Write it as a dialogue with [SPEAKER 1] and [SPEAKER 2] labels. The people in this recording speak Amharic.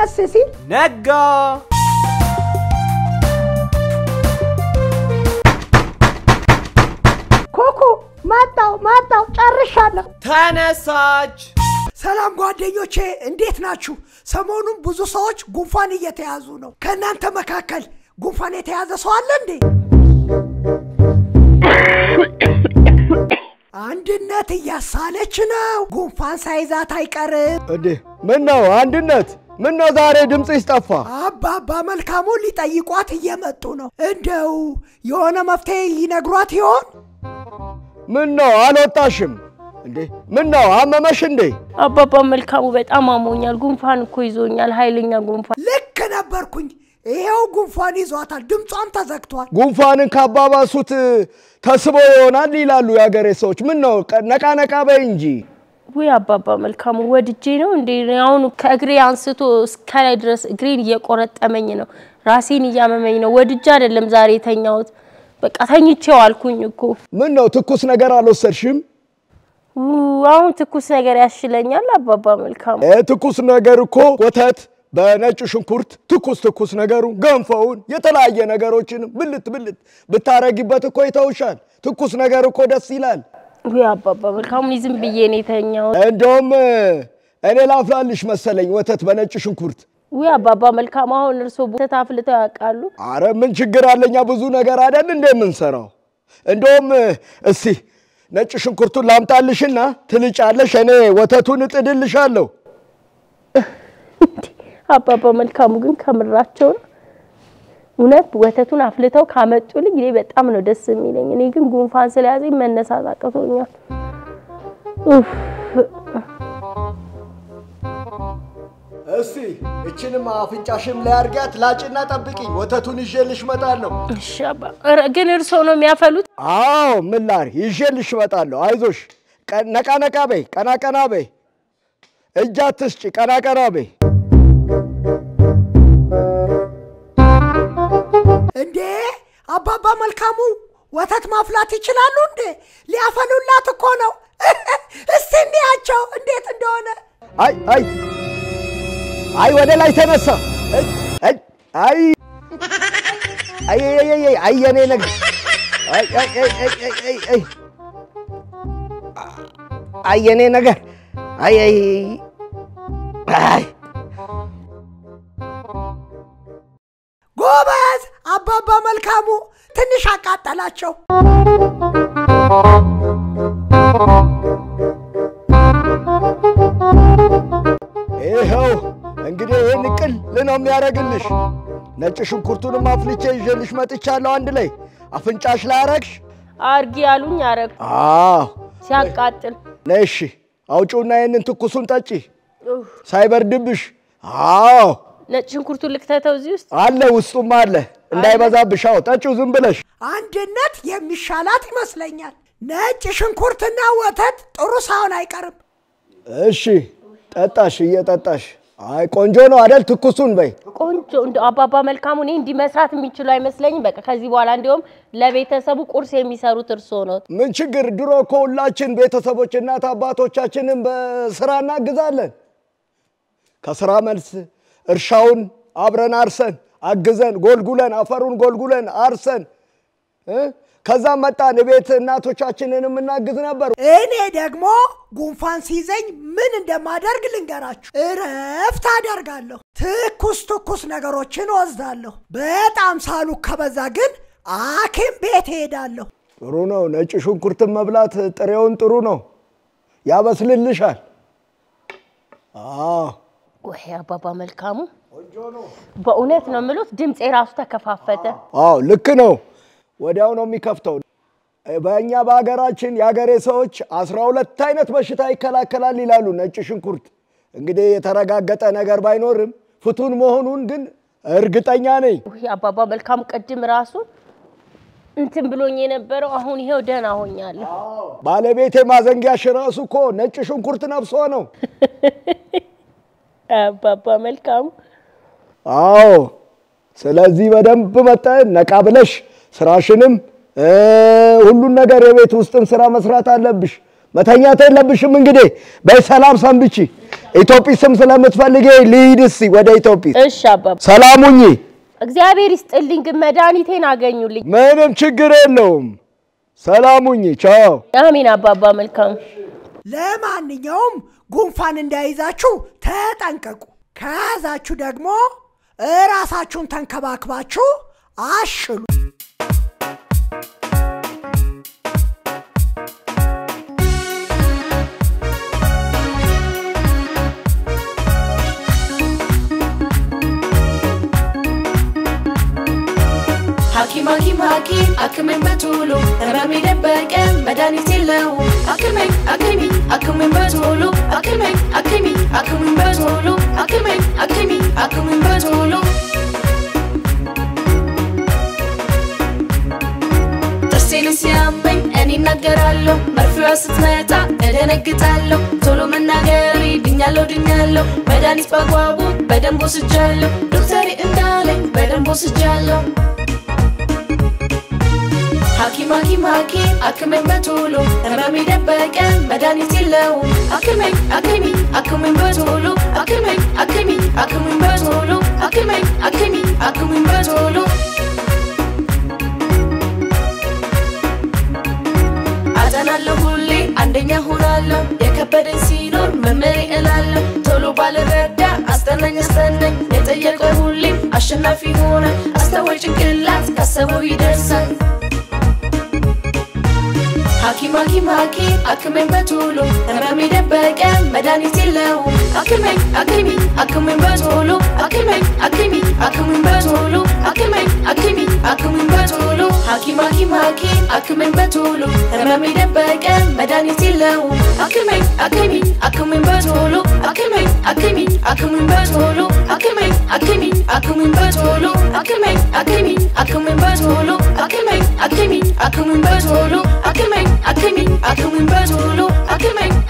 [SPEAKER 1] ደስ ሲል
[SPEAKER 2] ነጋ።
[SPEAKER 1] ኮኮ መጣው መጣው ጨርሻለሁ።
[SPEAKER 2] ተነሳች።
[SPEAKER 1] ሰላም ጓደኞቼ እንዴት ናችሁ? ሰሞኑን ብዙ ሰዎች ጉንፋን እየተያዙ ነው። ከእናንተ መካከል ጉንፋን የተያዘ ሰው አለ እንዴ? አንድነት እያሳለች ነው። ጉንፋን ሳይዛት አይቀርም።
[SPEAKER 3] እንዴ ምን ነው አንድነት? ምን ነው ዛሬ ድምፅሽ ጠፋ?
[SPEAKER 1] አባባ መልካሙ ሊጠይቋት እየመጡ ነው። እንደው የሆነ መፍትሄ ይነግሯት ይሆን?
[SPEAKER 3] ምን ነው አልወጣሽም እንዴ? ምን ነው አመመሽ እንዴ?
[SPEAKER 4] አባባ መልካሙ በጣም አሞኛል። ጉንፋን እኮ ይዞኛል፣ ኃይለኛ ጉንፋን።
[SPEAKER 1] ልክ ነበርኩኝ። ይሄው ጉንፋን ይዟታል፣ ድምጿም ተዘግቷል።
[SPEAKER 3] ጉንፋንን ካባባሱት ተስቦ ይሆናል ይላሉ የአገሬ ሰዎች። ምን ነው ቀ- ነቃ ነቃ በይ እንጂ።
[SPEAKER 4] ውይ አባባ መልካሙ ወድጄ ነው እንዴ? አሁን ከእግሬ አንስቶ እስከ ላይ ድረስ እግሬን እየቆረጠመኝ ነው፣ ራሴን እያመመኝ ነው። ወድጄ አይደለም ዛሬ የተኛሁት፣ በቃ ተኝቼው አልኩኝ እኮ።
[SPEAKER 3] ምን ነው ትኩስ ነገር አልወሰድሽም?
[SPEAKER 4] ው- አሁን ትኩስ ነገር ያሽለኛል አባባ መልካሙ።
[SPEAKER 3] እ ትኩስ ነገር እኮ ወተት በነጭ ሽንኩርት ትኩስ ትኩስ ነገሩን ገንፎውን የተለያየ ነገሮችን ብልት ብልት ብታረጊበት እኮ ይተውሻል። ትኩስ ነገር እኮ ደስ ይላል።
[SPEAKER 4] ውይ አባባ መልካሙ እኔ ዝም ብዬ ነው የተኛሁት።
[SPEAKER 3] እንደውም እኔ ላፍላልሽ መሰለኝ ወተት በነጭ ሽንኩርት።
[SPEAKER 4] ውይ አባባ መልካሙ አሁን እርስዎ ወተት አፍልተው ያውቃሉ?
[SPEAKER 3] አረ ምን ችግር አለኛ? ብዙ ነገር አይደል እንደ የምንሰራው። እንደውም እስቲ ነጭ ሽንኩርቱን ላምጣልሽና ትልጫለሽ፣ እኔ ወተቱን እጥድልሻለሁ።
[SPEAKER 4] እንዴ አባባ መልካሙ ግን ከምራቸው ነው። እውነት ወተቱን አፍልተው ካመጡልኝ እኔ በጣም ነው ደስ የሚለኝ። እኔ ግን ጉንፋን ስለያዘኝ መነሳት አቅቶኛል። ኡፍ
[SPEAKER 3] እስቲ እችንም አፍንጫሽም ላይ አድርጊያት፣ ላጭና ጠብቂኝ፣ ወተቱን ይዤልሽ እመጣለሁ።
[SPEAKER 4] እሺ አባ ኧረ ግን እርስዎ ነው የሚያፈሉት?
[SPEAKER 3] አዎ ምን ላድርግ፣ ይዤልሽ እመጣለሁ። አይዞሽ፣ ቀ- ነቃ ነቃ በይ፣ ቀና ቀና በይ፣ እጅ አትስጪ፣ ቀና ቀና በይ።
[SPEAKER 1] እንዴ አባባ መልካሙ ወተት ማፍላት ይችላሉ እንዴ? ሊያፈሉላት እኮ ነው። እስቲ እንያቸው እንዴት እንደሆነ።
[SPEAKER 3] አይ አይ አይ ወደ ላይ ተነሳ። አይ አይ አይ አይ አይ አይ አይ አይ የኔ ነገር አይ አይ አይ አይ አይ አይ አይ አይ የኔ ነገር አይ አይ አይ
[SPEAKER 1] ጎበዝ አባባ መልካሙ ትንሽ አቃጠላቸው።
[SPEAKER 3] ይኸው እንግዲህ ይህን ቅል ነው የሚያደርግልሽ። ነጭ ሽንኩርቱንም አፍልቼ ይዤልሽ መጥቻለሁ። አንድ ላይ አፍንጫሽ ላይ አረግሽ።
[SPEAKER 4] አርጊ ያሉኝ አረግ
[SPEAKER 3] አዎ
[SPEAKER 4] ሲያቃጥል
[SPEAKER 3] ነይ እሺ፣ አውጪውና ይህንን ትኩሱን ጠጪ
[SPEAKER 4] ኡፍ፣
[SPEAKER 3] ሳይበርድብሽ። አዎ
[SPEAKER 4] ነጭ ሽንኩርቱን ልክተተው እዚህ ውስጥ
[SPEAKER 3] አለ ውስጡም አለ እንዳይበዛብሽ። አዎ ጠጪው ዝም ብለሽ።
[SPEAKER 1] አንድነት የሚሻላት ይመስለኛል። ነጭ ሽንኩርትና ወተት ጥሩ ሳይሆን አይቀርም።
[SPEAKER 3] እሺ ጠጣሽ፣ እየጠጣሽ አይ ቆንጆ ነው አደል? ትኩሱን በይ።
[SPEAKER 4] ቆንጆ እንደ አባባ መልካሙ እኔ እንዲህ መስራት የሚችሉ አይመስለኝም። በቃ ከዚህ በኋላ እንዲሁም ለቤተሰቡ ቁርስ የሚሰሩት እርስዎ ነው።
[SPEAKER 3] ምን ችግር፣ ድሮ እኮ ሁላችን ቤተሰቦች እናት አባቶቻችንን በስራ እናግዛለን። ከስራ መልስ እርሻውን አብረን አርሰን አግዘን ጎልጉለን አፈሩን ጎልጉለን አርሰን እ ከዛም መጣን ቤት እናቶቻችንን የምናግዝ ነበር።
[SPEAKER 1] እኔ ደግሞ ጉንፋን ሲይዘኝ ምን እንደማደርግ ልንገራችሁ። እረፍት አደርጋለሁ። ትኩስ ትኩስ ነገሮችን ወስዳለሁ። በጣም ሳሉ ከበዛ ግን ሐኪም ቤት እሄዳለሁ።
[SPEAKER 3] ጥሩ ነው። ነጭ ሽንኩርትን መብላት ጥሬውን ጥሩ ነው፣ ያበስልልሻል። አዎ
[SPEAKER 4] ወይ አባባ መልካሙ በእውነት ነው የምሉት፣ ድምፄ ራሱ ተከፋፈተ።
[SPEAKER 3] አዎ ልክ ነው። ወዲያው ነው የሚከፍተው። በእኛ በሀገራችን የሀገሬ ሰዎች አስራ ሁለት አይነት በሽታ ይከላከላል ይላሉ። ነጭ ሽንኩርት እንግዲህ የተረጋገጠ ነገር ባይኖርም ፍቱን መሆኑን ግን እርግጠኛ ነኝ።
[SPEAKER 4] ወይ አባባ መልካሙ ቅድም ራሱ እንትን ብሎኝ የነበረው አሁን ይሄው ደህና ሆኛለሁ።
[SPEAKER 3] ባለቤቴ ማዘንጊያሽ ራሱ እኮ ነጭ ሽንኩርት ነፍሶ ነው።
[SPEAKER 4] አባባ መልካሙ
[SPEAKER 3] አዎ ስለዚህ በደንብ መጠን ነቃ ብለሽ ስራሽንም እ ሁሉን ነገር የቤት ውስጥን ስራ መስራት አለብሽ። መተኛት የለብሽም። እንግዲህ በሰላም ሰንብቺ። ኢትዮጲስም ስለምትፈልጌ ልሂድ እስኪ ወደ ኢትዮጲስ።
[SPEAKER 4] እሺ አባባ
[SPEAKER 3] ሰላሙኝ።
[SPEAKER 4] እግዚአብሔር ይስጥልኝ፣ ግን መድኃኒቴን አገኙልኝ።
[SPEAKER 3] ምንም ችግር የለውም። ሰላሙኝ። ቻው።
[SPEAKER 4] አሜን አባባ መልካም
[SPEAKER 1] ለማንኛውም ጉንፋን እንዳይዛችሁ ተጠንቀቁ። ከያዛችሁ ደግሞ እራሳችሁን ተንከባክባችሁ አሽሉ።
[SPEAKER 2] ሐኪም ሐኪም ሐኪም አክመኝ በቶሎ ህመም የደበቀ መድኃኒት የለውም። አክመኝ አክሚ አክመኝ በቶሎ አክመኝ አክሚ አክመኝ በቶሎ አክመኝ አክሚ አክመኝ በቶሎ ጥርሴን ሲያመኝ እኔ እናገራለሁ፣ መርፌዋ ስትመጣ እደነግጣለሁ። ቶሎ መናገሬ ድኛለሁ ድኛለሁ፣ መድኃኒት በአግባቡ በደንብ ወስጃለሁ። ዶክተሬ እንዳለኝ በደንብ ወስጃለሁ። ሐኪም ሐኪም ሐኪም አክመኝ በቶሎ ህመም የደበቀ መድኃኒት የለውም። አክመኝ አክሚ አክመኝ በቶሎ አክመኝ አክሚ አክመኝ በቶሎ አክመኝ አክሚ አክመኝ በቶሎ አጠናለሁ ሁሌ አንደኛ ሆናለሁ። የከበደኝ ሲኖር መምህሬ እላለሁ። ቶሎ ባልረዳ አስጠናኝ አስጠናኝ የጠየቀ ሁሌም አሸናፊ ሆነ። አስተዋይ ጭንቅላት ካሰበው ይደርሳል። ሐኪም ሐኪም ሐኪም አክመኝ በቶሎ ህመም የደበቀ መድኃኒት የለውም። አክመኝ አክሚ አክመኝ በቶሎ አክመኝ አክሚ አክመኝ በቶሎ አክመኝ አክሚ አክመኝ በቶሎ ሐኪም ሐኪም ሐኪም አክመኝ በቶሎ ህመም የደበቀ መድኃኒት የለውም። አክመኝ አክሚ አክመኝ በቶሎ አክመኝ አክሚ አክመኝ በቶሎ አክመኝ አክሚ አክመኝ በቶሎ አክመኝ አክሚ አክመኝ በቶሎ አክመኝ አክሚ አክመኝ በቶሎ አክመኝ አክሚ አክመኝ በቶሎ አክመኝ